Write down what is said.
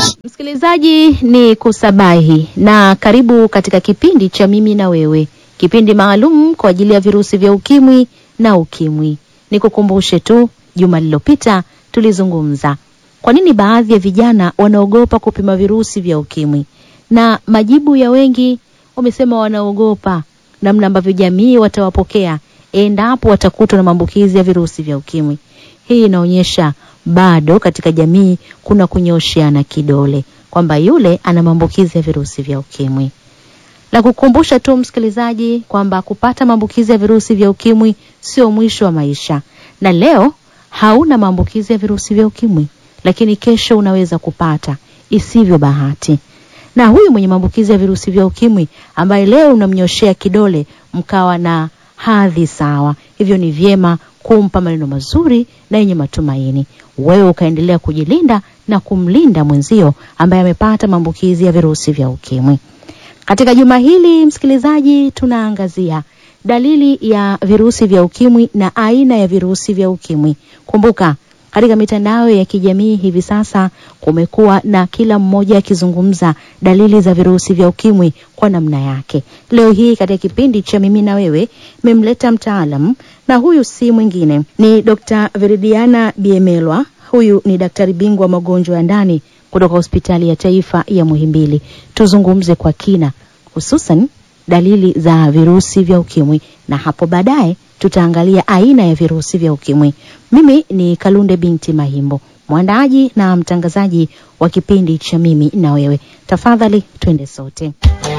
Msikilizaji ni kusabahi na karibu katika kipindi cha mimi na wewe, kipindi maalum kwa ajili ya virusi vya ukimwi na ukimwi. Nikukumbushe tu, juma lililopita tulizungumza kwa nini baadhi ya vijana wanaogopa kupima virusi vya ukimwi, na majibu ya wengi wamesema wanaogopa namna ambavyo jamii watawapokea endapo watakutwa na maambukizi ya virusi vya ukimwi. Hii inaonyesha bado katika jamii kuna kunyosheana kidole kwamba yule ana maambukizi ya virusi vya ukimwi. Na kukumbusha tu msikilizaji kwamba kupata maambukizi ya virusi vya ukimwi sio mwisho wa maisha, na leo hauna maambukizi ya virusi vya ukimwi, lakini kesho unaweza kupata isivyo bahati. Na huyu mwenye maambukizi ya virusi vya ukimwi ambaye leo unamnyoshea kidole, mkawa na hadhi sawa, hivyo ni vyema kumpa maneno mazuri na yenye matumaini, wewe ukaendelea kujilinda na kumlinda mwenzio ambaye amepata maambukizi ya virusi vya ukimwi. Katika juma hili msikilizaji, tunaangazia dalili ya virusi vya ukimwi na aina ya virusi vya ukimwi. Kumbuka, katika mitandao ya kijamii hivi sasa kumekuwa na kila mmoja akizungumza dalili za virusi vya ukimwi kwa namna yake. Leo hii katika kipindi cha mimi na wewe memleta mtaalam, na huyu si mwingine ni Dr. Veridiana Biemelwa. Huyu ni daktari bingwa magonjwa ya ndani kutoka hospitali ya taifa ya Muhimbili. Tuzungumze kwa kina hususan dalili za virusi vya ukimwi na hapo baadaye tutaangalia aina ya virusi vya ukimwi. Mimi ni Kalunde binti Mahimbo, mwandaaji na mtangazaji wa kipindi cha mimi na wewe. Tafadhali twende sote.